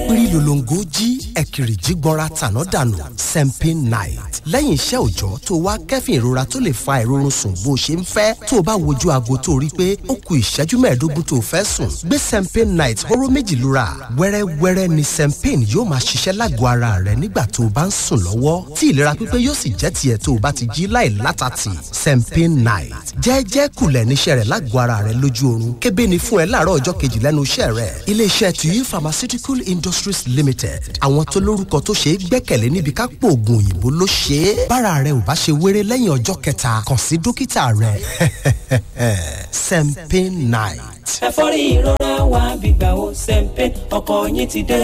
pírí lolongo jí ẹ̀kìrì jí gbọ́ra tàná dànù sempin night lẹ́yìn iṣẹ́ òòjọ́ tó wá kẹ́fìn ìrora tó lè fa ìrorun sùn bó ṣe ń fẹ́ tó o bá wojú aago tó rí pé ó ku ìṣẹ́jú mẹ́ẹ̀ẹ́dógún tó o fẹ́ sùn gbé sempin night hóró méjì lura wẹ́rẹ́wẹ́rẹ́ ni sempin yóò máa ṣiṣẹ́ lágọ̀ọ́ ara rẹ nígbà tó o bá ń sùn lọ́wọ́ tí ìlera pípé yóò sì jẹ́ tiẹ̀ tó o bá ti jí láì látàtì sempin night jẹ́ẹ́jẹ́ kulẹ̀ níṣẹ́ rẹ̀ lágọ̀ọ́ ara rẹ lójú oorun kébé ni fún ẹ láàárọ̀ ọjọ́ kejì lẹ́nu iṣẹ́ rẹ̀ iléeṣẹ́ tuyi pharmaceutical industries limited àwọn tó lórúkọ tó ṣe é gbẹ́kẹ̀lé níbi ká pò oògùn òyìnbó ló ṣe é bára rẹ ò bá ṣe wéré lẹ́yìn ọjọ́ kẹta kàn sí dókítà rẹ sempin night. ẹ̀fọ́rí ìrora wa gbígbà ó sẹ́ńpẹ́ ọkọ̀ yín ti dé.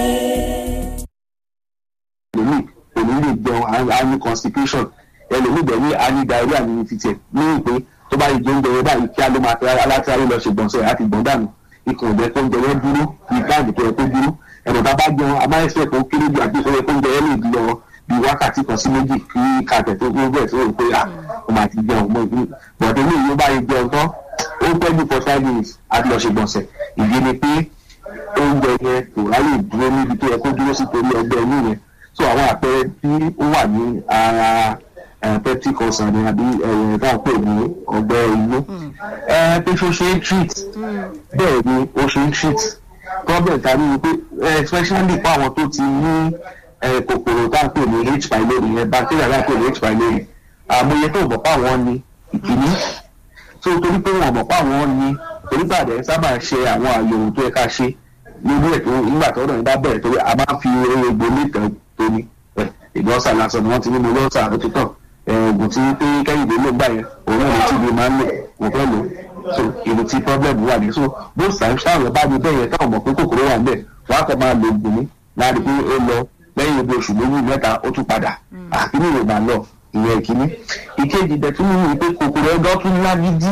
ẹlòmíì kò ní lè jẹun á ní constipation ẹlòmíì bẹ̀ ní á ní diarrhea ní fìtẹ̀ ní ìpè tó bá yìí jẹ oúnjẹ yẹn báyìí kí á ló máa fẹ́ alátìráyé lọ ṣe gbọ̀nsẹ̀ àti gbọ̀n dànù ikùn ìjẹ́ tó ń jẹ yẹn dúró ní káàdì tó yẹ kó dúró ẹ̀rọ tá a bá jẹun a máa ń ṣe kó kéré bí àti ìfowópamọ́ oúnjẹ yẹn lè lọ bí wákàtí kan sí méjì kí kàtẹ́ tó gbé bẹ́ẹ̀ tó rò pé à ó máa ti jẹun mọ́ ìlú bọ̀dé ní ìlú bá yẹ jẹun tán ó pẹ́ jù for five minutes àti lọ ṣe gbọ̀nsẹ̀ ìdí ni pé oúnjẹ yẹn kò ráyè dúró níbi tó yẹ kó dúró sí torí ọgbẹ́ inú yẹn so àwọn àpẹẹrẹ tí ó wà ní ara peptic ulcer ni àbí ẹ̀yẹ̀ tá à ń pè ní ọgbẹ́ inú pé ṣó ṣe ń treat bẹ́ẹ̀ ni ó ṣe ń treat problem ta ni pé especially fún àwọn tó ti ní kòkòrò tá à ń pè ní h pylori yẹn bacteria tá à ń pè ní h pylori àmọye tó mọ̀ páwọn ní ìkíní tó torí pé wọn mọ̀ páwọn ní onígbàdẹ sábà ṣe àwọn àyẹ̀wò tó yẹ ká ṣe nínú ètò ìgbà tó náà bá bẹ̀rẹ̀ torí a máa fi egbò nìkan tó ní ìgbọ́nsà lásán ni wọ́n ti ní mo lọ́sà ó ti tàn oògùn tí pé kẹ́hìndé ló gbà yẹn òun náà ní tíbi máa ń lò kò fẹ́ lò so èrò tí problem wà ní so bó sàn ṣáàrọ̀ bá ní bẹ́ẹ̀ yẹn táwọn mọ̀ pé kòkòrò wà níbẹ̀ wọ́n á kọ́ máa lo oògùn ní láti pé ó lọ lẹ́yìn ibi oṣù méjì mẹ́ta ó tún padà àkíní ìwé máa lọ ìyẹn ìkíní ìkejì dẹ̀ tún ní pé kòkòrò ẹgbẹ́ tún lágídí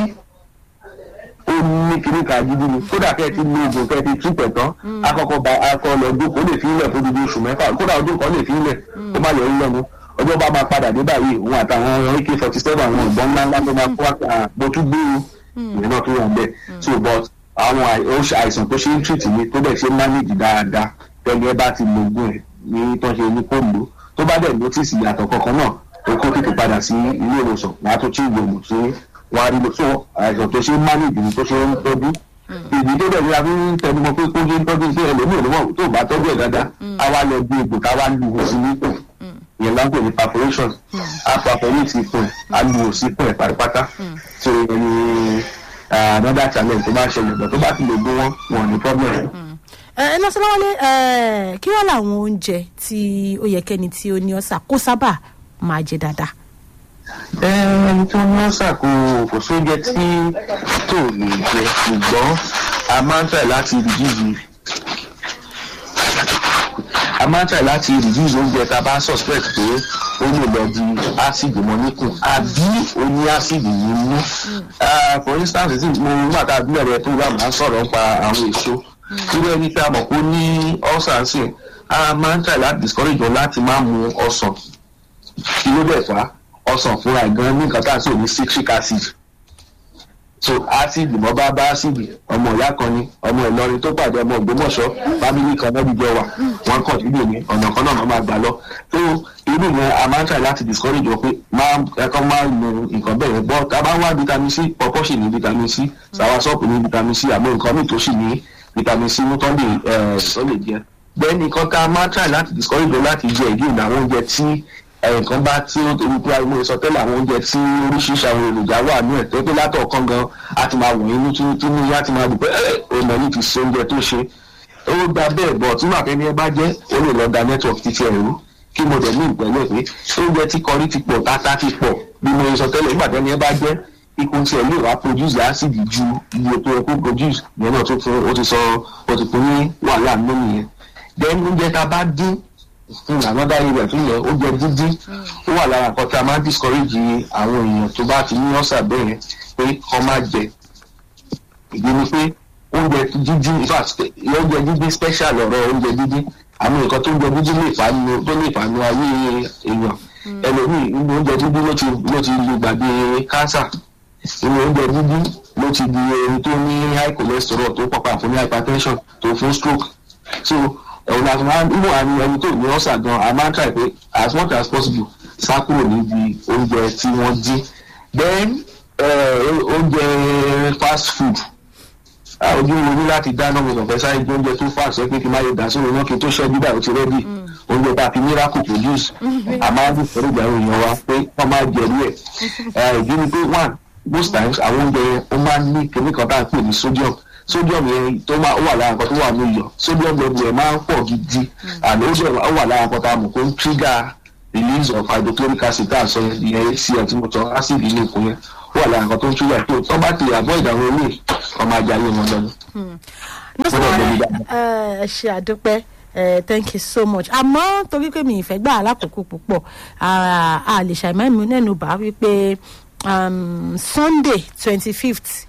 ó ní kíní ká gidi ni kódà kẹ́ ẹ ti lo oògùn kẹ́ ẹ ti túpẹ̀ tán akọkọ bá akọ lọ jókòó lè fi ilẹ̀ fún dídí oṣù mẹ́fà kódà ọdún kan lè fi ilẹ̀ ó má yọ ilẹ̀ nu ọjọ́ bá máa padà dé báyìí òun àtàwọn ak forty seven àwọn ìbọn ńlá ńlá tó máa kó àpò tún gbé o ìyẹn náà tó wà bẹ́ẹ̀ so but àwọn àìsàn tó ṣe ń treat ni tó bẹ̀ ṣe ń manage dáadáa tẹ́lẹ̀ bá ti lo oògùn ẹ̀ ní tó ṣe ní kó lò tó bá dẹ̀ notice ìyàtọ̀ kankan náà ó kó tètè padà sí ilé ìwòsàn wàá tó tí ìwòsàn tí wàá rí lọ so àìsàn tó ṣe ń manage ni tó ṣe ń tọ́jú ìdí tó bẹ̀rẹ̀ àfi ń tẹnumọ́ pé kó ṣe ń tọ́jú sí ẹlòmíì lọ́wọ́ tó bá tọ́jú ẹ̀ dáadáa á wá lọ bí egbò ká wá lu òsì nípò ìyẹn láńpẹ̀ ní perforation á perforate ipò á lu òsì ipò ẹ̀ pátápátá so ìyẹn ni another challenge tó bá ṣẹlẹ̀ bọ̀ tó bá ti lè gbé wọn wọn ní problem. ẹ lọ́sọ̀lọ́wọ́lé kí wọ́n làwọn oúnjẹ tí ó yẹ kẹ́ni tí ó ní ọ̀sà kó sábà máa jẹ dáadáa ẹni tó ní ọ̀sà kò kò sóúnjẹ tí tó lè jẹ ṣùgbọ́n a máa ń tẹ̀ láti reduce a máa ń tẹ̀ láti reduce oúnjẹ tá a bá suspect pé ó lè lọ di acid mọ́ níkùn àbí ó ní acid nínú for instance tí mo nígbà tá a bí ọ̀rẹ́ tó wà máa ń sọ̀rọ̀ nípa àwọn èso irú ẹni tí a mọ̀ pé ó ní ọ̀sà ń sìn a máa ń tẹ̀ láti discourage wọn láti má mu ọsàn kí ló dẹ̀ fà á ọsàn fúnra gan ní nǹkan tá à ń sọ ní citric acid so acid mọ bá bá acid ọmọ ìyá kan ni ọmọ ìlọrin tó pàdé ọmọ ògbómọ̀ṣọ́ fámìlì kan náà dìjọ wà wọn kàn síbò ní ọ̀nà kan náà máa gbà lọ so irú yẹn a máa ń try láti discourage wọn pé máa ẹ̀kọ́ máa lo nǹkan bẹ́ẹ̀ yẹn bọ́ tá a bá wá vitamin c pọ̀pọ̀ sì ní vitamin c sàwásọ́ọ̀pù ní vitamin c àmọ́ nǹkan míì tó sì ní vitamin c ní tó lè tó lè jẹ bẹ́ẹ̀ ni nǹkan tá a máa ń try láti discourage wọn láti jẹ ìdí ìdáwọn oúnjẹ tí nǹkan bá tí ó torí pé àwọn ìsọ tẹ́lẹ̀ àwọn oúnjẹ tí oríṣiríṣi àwọn èròjà wà ní ẹ̀ tó pé látọ̀ kan gan a ti máa wọ̀nyí ní tí ní yá ti máa dùn pé ọmọ yìí ti ṣe oúnjẹ tó ṣe ó gba bẹ́ẹ̀ bọ̀ tí màá fẹ́ni ẹ bá jẹ́ ó lè lọ da network títí ẹ̀rú kí mo dẹ̀ ní ìpẹ́lẹ̀ pé oúnjẹ tí kọrí ti pọ̀ tata ti pọ̀ bí mo sọ tẹ́lẹ̀ nígbà tẹ́ni ẹ bá jẹ́ ikùn tí ẹ lè wá produce acid ju iye tó yẹ kó produce ìyẹn náà tó fún ó ti sọ ó ti fún ní wàhálà nínú nìyẹn then oúnjẹ tá a bá dín fún another area tó yẹ oúnjẹ dídín ó wà lára nǹkan tí a máa ń discourage àwọn èèyàn tó bá ti ní ọ̀sà bẹ́ẹ̀ yẹn pé kọ́ máa jẹ ìdí ni pé oúnjẹ dídín in fact oúnjẹ dídín special ọ̀rọ̀ oúnjẹ dídín àwọn nǹkan tó oúnjẹ dídín lè fà nù tó lè fà nù ayé èèyàn ẹlòmíì inú oúnjẹ dídín ló ti ló ti lu gbàgbé cancer inú oúnjẹ dídín ló ti di ẹni tó ní high cholesterol tó pàpà fún ní hypertension tó fún stroke so ẹ̀wọ̀n láti máa ń mú àní ẹni tó ní ọ̀sà gan a máa ń try pé as much as possible sá kúrò níbi oúnjẹ tí wọ́n dín then eh, oúnjẹ fast food Ah, ojú wo ní láti dáná mi kàn fẹ́ sáré jẹ oúnjẹ tó fà sẹ́ pé kí n má yẹ dà sórí náà kí n tó ṣẹ́jú báyìí ó ti rẹ́dì oúnjẹ tá a fi miracle produce a máa ń dùn ìgbà èèyàn wa pé wọ́n máa jẹ rí ẹ̀ ìdí ni pé one most times àwọn oúnjẹ yẹn ó máa ń ní kíní kan tá à ń pè ní sodium sodium yẹn tó máa ó wà lára nǹkan tó wà ní iyọ̀ sodium level yẹn máa ń pọ̀ gidi and ó dẹ̀ ó wà lára nǹkan tá a mọ̀ pé ó ń trigger release of hydrochloric acid tá à ń sọ yẹn ìyẹn hcl tí mo sọ acid inú ikùn yẹn ó wà lára nǹkan tó ń trigger tó tó bá ti avoid àwọn eléyìí ọmọ ajá yé wọn lọ́nu. nọ́sọ̀rọ̀ ẹ ṣe àdúpẹ́ eh, thank you so much àmọ́ torí pé mi ìfẹ́ gbà alákòókò púpọ̀ ah, a lè ṣàìmọ́ mi nẹ́nu bá wípé um, sunday twenty fifth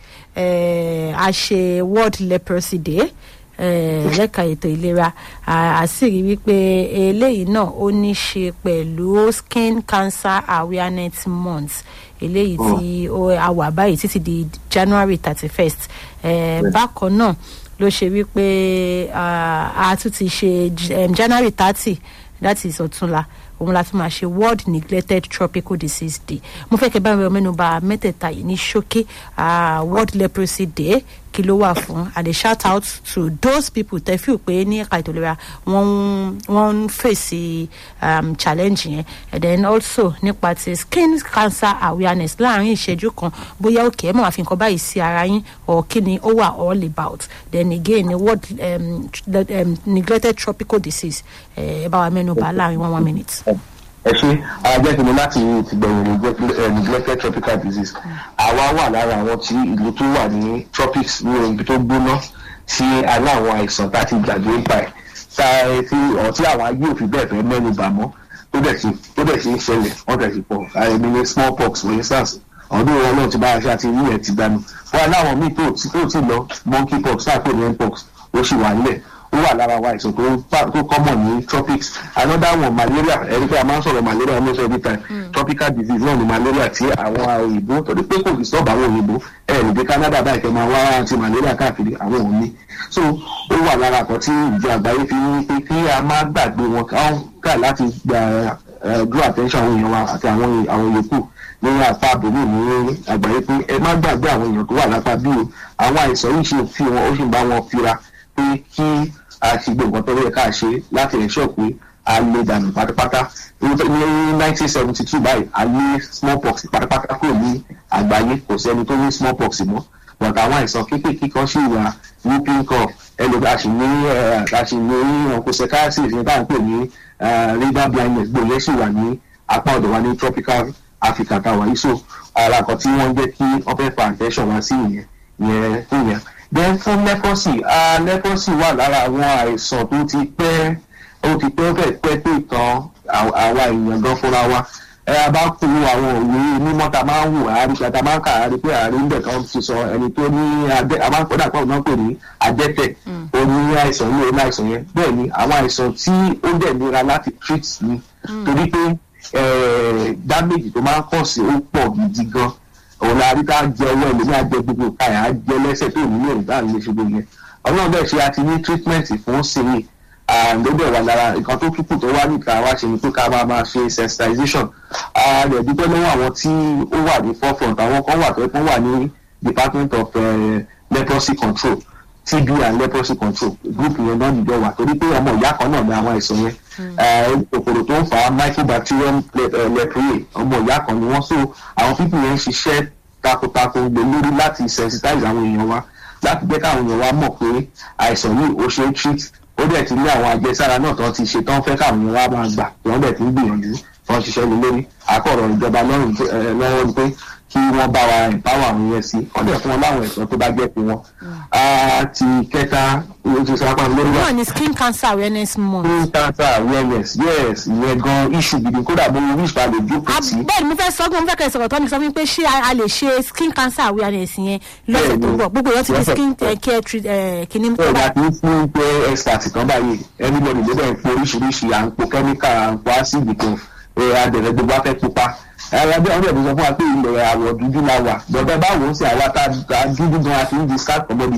a ṣe world leprosy day eh, lẹ́ka ètò ìlera a a sì rí wípé eléyìí náà ó ní ṣe pẹ̀lú skin cancer awareness month eléyìí tí ó a wà báyìí títí di january thirty first bákan náà ló ṣe wípé ah, a tún ti ṣe j- em, january thirty that is ọ̀túnla òun la tún máa ṣe world neglected tropical disease day mo fẹ́ kẹ́ bá mi mẹ́nu bà mẹ́tẹ̀ẹ̀ta yìí ní ṣókí ah, world leprosy day kí ló wà fún i dey shout out to those people tẹ́ fíò pé ní ẹ̀ka ètò ìlera wọ́n ń wọ́n ń fèsì um, challenge yẹn and then also nípa ti skin cancer awareness láàrin ìṣẹ́jú kan bóyá òkè ẹ̀ mọ̀ àfi nǹkan báyìí sí ara yín or kí ni ó wà all about then again ni world um, tr- um, neglected tropical disease ẹ bá wa mẹ́nu bà láàrin one one minute. ẹ ṣe ajẹ́ kí ni láti ti gbẹ̀yìn neglect- eh, neglected tropical disease àwa wà lára àwọn tí ìlú tó wà ní tropics ní ibi tó gbóná tí a ní àwọn àìsàn tá a ti gbàgbé ń pa ẹ̀ tá a ti ọ̀ tí àwọn ayé òfin bẹ́ẹ̀ fẹ́ mẹ́nu bà mọ́ tó dẹ̀ ti tó dẹ̀ ti ń ṣẹlẹ̀ wọ́n dẹ̀ ti pọ̀ àìmí ní small pox for instance ọdún wọn náà ti bá aṣọ àti ilé ẹ̀ ti dànù wọn aláwọn míì tó tí tó ti lọ monkey pox tá a pè ní mpox ó sì wà nílẹ̀ ó wà lára wa àìsàn tó pa- tó common ní tropics another one malaria ẹni pé a máa ń sọ̀rọ̀ malaria almost every time tropical disease náà ni malaria tí àwọn òyìnbó torí pé kò fi sọ́ọ̀bù àwọn òyìnbó ẹ̀ ní dé canada báyìí kẹ́ máa wá anti malaria káàkiri àwọn ò ní so ó wà lára kan tí ìjọ àgbáyé fi ń pé kí a má gbàgbé wọn káwọn ká láti gba eh, draw attention àwọn èèyàn wa àti àwọn àwọn yòókù ní apá àbòmí ní àgbáyé pé ẹ má gbàgbé àwọn èèyàn tó wà lápá bí o àwọn àìsàn yìí ṣe fi wọn ó sì ń bá wọn fira pé kí a ti gbé nǹkan tó yẹ ká ṣe láti ensure pé a lè dànù pátápátá ní nineteen seventy two báyìí a lé smallpox pátápátá kúrò ní àgbáyé kò sẹ́ni tó ní smallpox mọ́ but àwọn àìsàn kéékèèké kan sì wà whooping cough ẹlòmí a sì ní eh, a sì ní onchocerciasis ní báyìí pè ní eh, river blindness gbòòyẹ sì wà ní apá ọ̀dọ̀ wa ní tropical africa tá a wà yìí so ara kan tí wọ́n jẹ́ kí wọ́n fẹ́ fa attention wá sí ìyẹn ìyẹn fún yẹn then fún leprosy ah leprosy wà lára àwọn àìsàn tó ti pẹ́ ó ti pẹ́ fẹ́ pẹ́ pé kan àwa èèyàn gan fúnra wa ẹ a bá kú àwọn òwe mímọ́ ta máa ń wò àárí ta máa ń kà àárí pé àárí ń bẹ̀ kan ti sọ ẹni tó ní adẹ́ a máa ń kọ́dà pọ̀ náà pè ní adẹ́tẹ̀ ó ní àìsàn ní orí àìsàn yẹn bẹ́ẹ̀ ni àwọn àìsàn tí ó dẹ̀ nira láti treat ni torí pé eh, damage tó máa ń kàn sí ó pọ̀ gidi gan òun la rí ká jẹ ọwọ́ ẹlòmí àjẹ gbogbo káyà á jẹ lẹ́sẹ̀ tó ní èrè bá lè ṣe gbogbo yẹn ọlọ́run bẹ́ẹ̀ ṣe àti ní treatment fún sinmi lóbẹ̀ wà lára nǹkan tó túkù tó wá níta wá ṣe ni pé ká máa máa ṣe sensitization rẹ̀ dúpẹ́ lọ́wọ́ àwọn tí ó wà ní forefront àwọn kan wà tó ẹ̀ kan wà ní department of uh, leprosy control tb and leprosy control group yẹn náà nìjọ wà torí pé ọmọ ìyá kan náà ní àwọn àìsàn yẹn Eh, kòkòrò tó ń fa microbacterium le- eh, leprae ọmọ ìyá kan ni wọ́n so àwọn pípì yẹn ń ṣiṣẹ́ takuntakun gbé lórí láti sensitize àwọn èèyàn wa láti jẹ́ káwọn èèyàn wa mọ̀ pé àìsàn yìí ó ṣe é treat ó dẹ̀ ti ní àwọn àjẹsára náà tán ti ṣe tán fẹ́ káwọn èèyàn wa máa gbà tí wọ́n dẹ̀ ti ń gbìyànjú wọ́n ṣiṣẹ́ lé lórí àkọ̀rọ̀ ìjọba lọ́rùn pé- eh, lọ́wọ́ ni pé kí wọ́n bá wa empower àwọn yẹn sí wọ́n dẹ̀ fún wọn láwọn ẹ̀sọ́ tó bá jẹ́ pé wọ́n. Ah, ti kẹta ó ti sápá lórí wa náà ni skin cancer awareness month. skin cancer awareness yes ìyẹn gan issue gidi kódà mo wish pa lè jókòó sí. bẹ́ẹ̀ ni mo fẹ́ sọ pé mo fẹ́ kẹ́ ẹ sọ̀rọ̀ tó ní sọ fún mi pé ṣé a a lè ṣe skin cancer awareness yẹn lọ́sẹ̀ tó ń bọ̀ gbogbo èèyàn ti di skin eh, care treat eh, kìíní bẹ́ẹ̀ la ti ń fún pé expert kan báyìí anybody ló bẹ̀ ń po oríṣiríṣi à ń po chemical à ń po acid kan ẹ̀ adẹ̀rẹ̀ gbogbo afẹ́ pupa ẹ̀rọ bí àwọn ẹ̀dùn sọ fún wa pé ilẹ̀ àwọ̀ dúdú la wà bọ̀dọ̀ báwo ń ṣe àwa tá a dúdú gan àti ń di scar commodity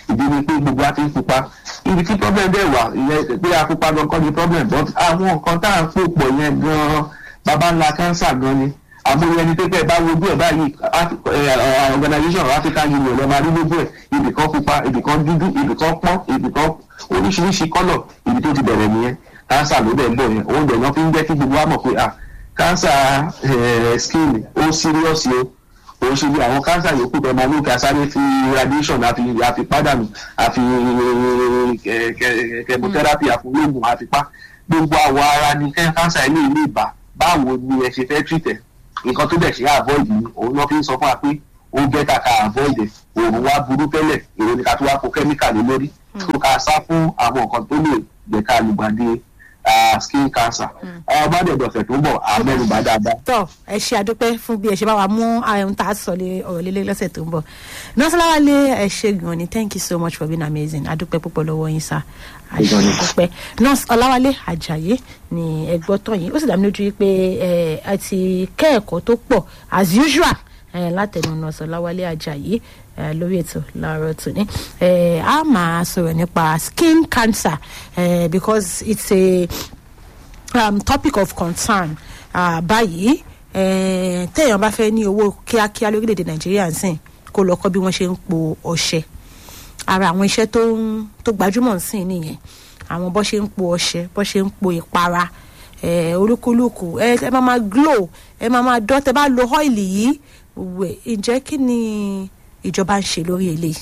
ìdí ni pé gbogbo wa ti ń pupa ibi tí problem dẹ̀ wà ìyẹn pé a pupa gan kọ́ ni problem but àwọn nǹkan tá à ń pò pọ̀ yẹn gan baba ńlá cancer gan ni àmúyẹ ẹni pé bẹ́ẹ̀ bá wojú ẹ̀ báyìí Af- eh, eh, organisation of African Union ẹ̀ máa rí lójú ẹ̀ ibì kan pupa ibì kan dúdú ibì kan pọ́n ibì kan oríṣiríṣi kọ́lọ̀ ibi tó ti bẹ̀rẹ̀ nìyẹn cancer ló dẹ̀ ń bọ̀ yẹn òun dẹ̀ náà fi ń jẹ́ kí gbogbo wa mọ̀ pé ah cancer eh, skin ó serious o òun ṣe bí àwọn cancer yòókù tó máa ní kí a sáré fi radiation àfi àfi pádànù àfi eh, ke- chemotherapy àfọlógún àfi pa gbogbo àwọ̀ ara ni kẹ́- cancer ilé ilé ìbá báwo ni ẹ ṣe fẹ́ treat ẹ̀ nǹkan tó dẹ̀ ṣe avoid ni òun náà fi ń sọ fún wa pé ó bẹ́tà ká avoid ẹ̀ òun wá burú tẹ́lẹ̀ èrò ni ká tó wá kó chemical lé lórí tó ká sá fún àwọn nǹkan tó lè jẹ́ ká lùgbàdì ah, skin cancer ọba dẹ̀dọ̀fẹ̀ tó ń bọ̀ àmẹ́rùbá dáadáa. tọ ẹ ṣe àdúpẹ́ fún bí ẹ ṣe bá wa mú ohun tá a sọ lé ọ̀rọ̀ lélẹ̀ lọ́sẹ̀ tó ń bọ̀ nọ́ọ̀sì ẹ ṣe gan ni thank you so much for being amazing àdúpẹ́ púpọ̀ lọ́wọ́ yín sá àdúpẹ́ nọ́ọ̀sì ọláwálé àjàyé ni ẹgbọ́ tọ̀ yín ó sì dá mi lójú pé ẹ ẹ ti kẹ́ ẹ̀kọ́ tó pọ̀ as usual ẹ látẹnu nọ́ọ̀sì ọláwálé àjàyé ẹ lórí ètò láàárọ̀ tòní ẹ a máa sọ̀rọ̀ nípa skin cancer ẹ because it's a um, topic of concern uh, báyìí eh, téèyàn bá fẹ́ ní owó kíákíá lórílẹ̀‐èdè nàìjíríà ń sìn kó lọ kọ́ bí wọ́n ṣe ń po ọṣẹ ara àwọn iṣẹ́ tó ń tó gbajúmọ̀ ń sìn nìyẹn àwọn bọ́ ṣe ń po ọṣẹ bọ́ ṣe ń po ìpara eh, olúkúlùkù ẹ ẹ máa máa glow ẹ máa máa dán tẹ bá lo ọ́ìlì yìí wẹ̀ ǹjẹ́ kí ni ìjọba ń ṣe lórí eléyìí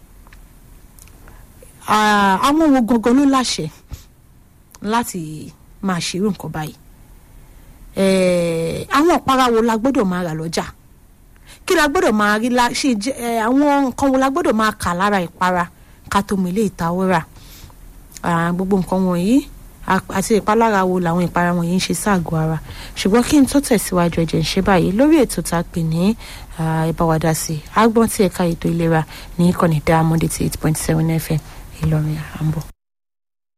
Ah, àwọn wo gangan ló láṣẹ láti máa ṣerú nǹkan báyìí Eh, àwọn ọ̀pára wo la gbọ́dọ̀ máa rà lọ́jà kí la gbọ́dọ̀ máa rí la ṣe jẹ́ eh, àwọn nǹkan wo la gbọ́dọ̀ máa kà lára ìpara ká tó mọ ilé ìtawọ́ rà Ah, gbogbo nǹkan wọ̀nyí a- àti ìpalára wo làwọn ìpara wọ̀nyí ń ṣe ságọ́ ara ṣùgbọ́n kí n tó tẹ̀síwájú ẹ̀jẹ̀ ń ṣe báyìí lórí ètò tá a pè ní ah, ìbáwádà sí i agbọ́n tí ẹ̀ka ètò ìlera ní ìkànnì Diamond eighty eight point seven fm Ìlọrin à ń bọ̀.